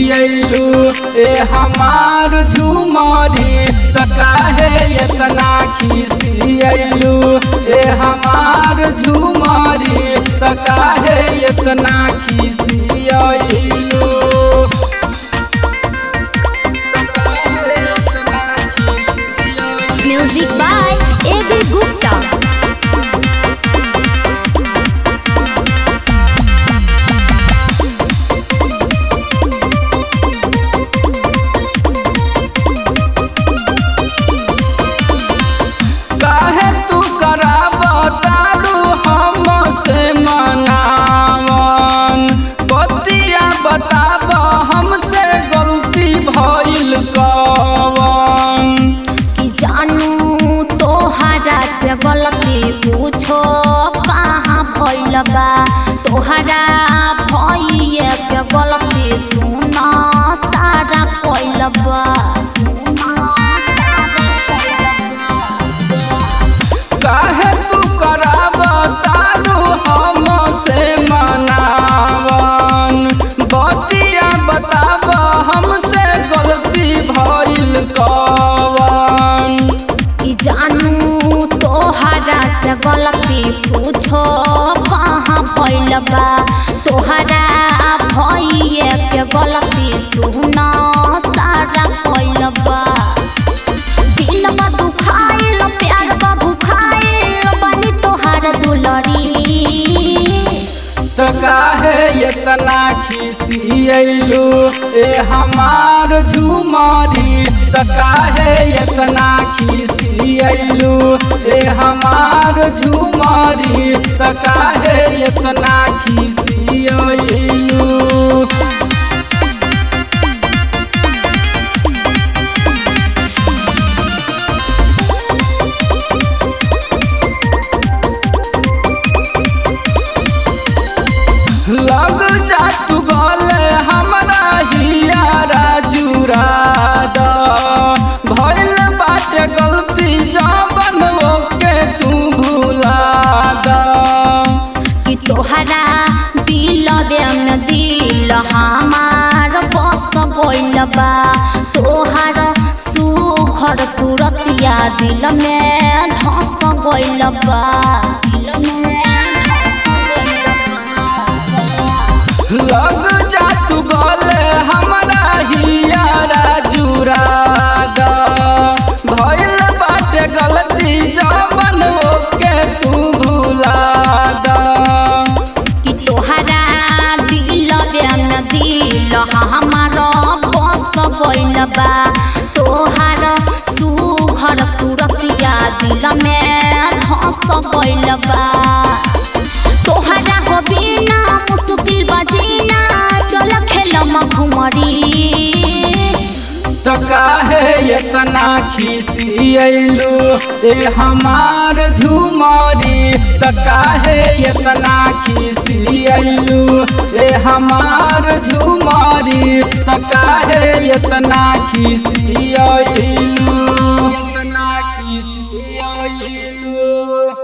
खिसियलू ए हमार झुमरी त काहे इतना खिसियलू ए हमार झुमरी त काहे इतना खिसियलू music by A B Gupta काहे तू कराब तारू हमसे मनावन बतिया बताब हमसे गलती भइल कवन कि जानू तोहरा से गलती कुछो कहाँ भइल बा तोहरा भइए के गलती सुना सारा पइल बा काहे तू कराब तारू हमसे मनावन बतिया बताब हमसे गलती भइल कवन कि जानू तोहरा से गलती पूछो कहाँ भइल बा तोहरा भइए के गलती सुना सारा भइल बा दिल बा दुखाइल प्यार बा भुखाइल बनी तोहार दुलरी त काहे इतना खिसियलू ए हमार झुमरी त काहे इतना खिसियलू ए हमार झुमरी त काहे इतना खिसियलू लग जा तू गले हमरा हियारा जुराद भइल बाटे गलती जबन ओके तू भुला द कि तोहरा दिल में दिल हमार बस गइल बा तोहार सुघर सूरतिया दिल में धस गइल बा दिल में धस गइल बा लग जा तू गले हमरा हियारा जुराद भइल बाटे गलती जबन ओके तू भुला द कि तोहरा दिल में दिल हमार बस गइल बा तोहार सुघर सूरतिया दिल में धस गइल बा तोहरा हो बिना मुश्किल बजीना चल खेलम घुमरी त काहे इतना खिसियलू ए हमार झुमरी त काहे इतना खिसियलू ए हमार झुमरी त काहे इतना खिसियलू